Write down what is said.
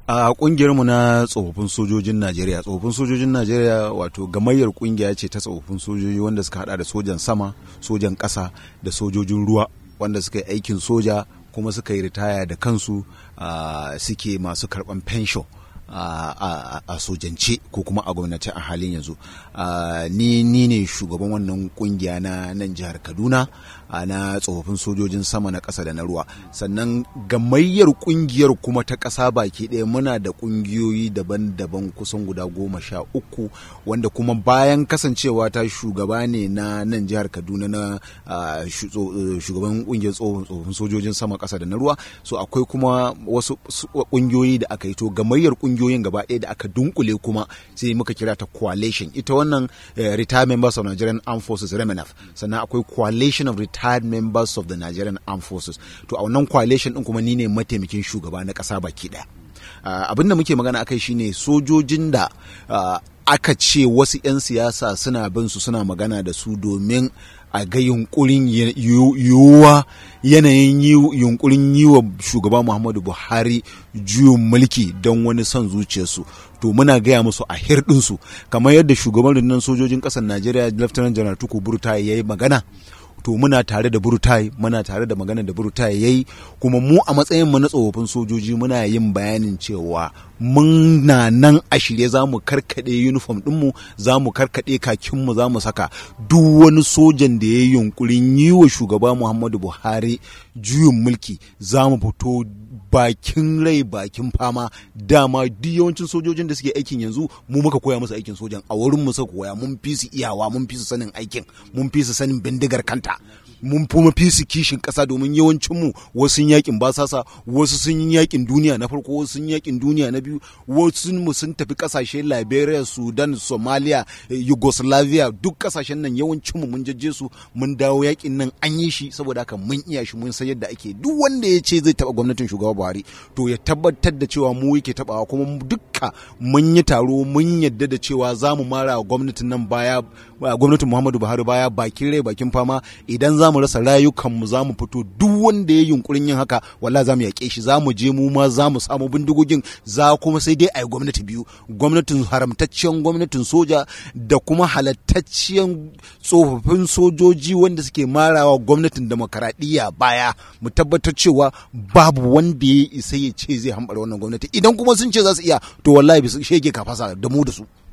a kungiyarmu na tsofaffin sojojin najeriya tsofaffin sojojin najeriya wato gamayyar kungiya ce ta tsofaffin sojoji wanda suka hada da sojan sama sojan ƙasa da sojojin ruwa wanda suka yi aikin soja kuma suka yi ritaya da kansu suke masu karban pension a sojance ko kuma a gwamnati a halin yanzu ni ni ne shugaban wannan kungiya na nan jihar kaduna na tsofaffin sojojin sama na ƙasa da na ruwa sannan gamayyar kungiyar kuma ta ƙasa baki ɗaya muna da kungiyoyi daban-daban kusan guda goma sha uku wanda kuma bayan kasancewa ta shugaba ne na nan jihar kaduna na shugaban kungiyar tsofaffin sojojin sama ƙasa da na ruwa so akwai kuma wasu kungiyoyi da aka yi to gamayyar kungiyoyin gaba ɗaya da aka dunkule kuma sai muka kira ta coalition ita wannan retired members of Nigerian Armed Forces REMENAF sannan akwai coalition of retired members of the Nigerian Armed Forces to a wannan coalition din kuma ni ne mataimakin shugaba na ƙasa baki ɗaya abin da muke magana akai shine sojojin da aka ce wasu 'yan siyasa suna bin su suna magana da su domin a ga yunkurin yiwuwa yanayin yunkurin yi wa shugaba muhammadu buhari juyin mulki don wani son zuciyarsu to muna gaya musu a hirɗinsu kamar yadda shugaban rundunar sojojin ƙasar najeriya lieutenant general tuku burta ya yi magana to muna tare da burtai muna tare da magana da burtai yayi kuma mu a matsayin mu na tsofaffin sojoji muna yin bayanin cewa muna nan a shirye za mu karkade uniform dinmu za mu karkade kakinmu za mu saka duk wani sojan da ya yi yunkurin yi wa shugaba muhammadu buhari juyin mulki za mu fito bakin rai bakin fama dama duk yawancin sojojin da suke aikin yanzu mu muka koya musu aikin sojan a wurin mu suka koya mun fi su iyawa mun fi su sanin aikin mun fi su sanin bindigar kanta mun kuma fi su kishin kasa domin yawancin mu wasu sun yakin basasa wasu sun yi yakin duniya na farko wasu sun yakin duniya na biyu wasu mu sun tafi kasashe Liberia Sudan Somalia Yugoslavia duk kasashen nan yawancin mu mun jajje su mun dawo yakin nan an yi shi saboda haka mun iya shi mun san yadda ake duk wanda ya ce zai taba gwamnatin shugaba Buhari to ya tabbatar da cewa mu yake tabawa kuma dukka mun yi taro mun yadda da cewa za mu mara gwamnatin nan baya gwamnatin Muhammadu Buhari baya bakin rai bakin fama idan za mu rasa rayukanmu za mu fito duk wanda ya yunkurin yin haka walla za mu yaƙe shi za mu je mu ma za mu samu bindigogin za kuma sai dai a yi gwamnati biyu gwamnatin haramtacciyar gwamnatin soja da kuma halattacciyar tsofaffin sojoji wanda suke marawa gwamnatin demokaradiyya baya mu tabbatar cewa babu wanda ya isa ya ce zai hambara wannan gwamnati idan kuma sun ce za su iya to wallahi shege kafasa da mu da su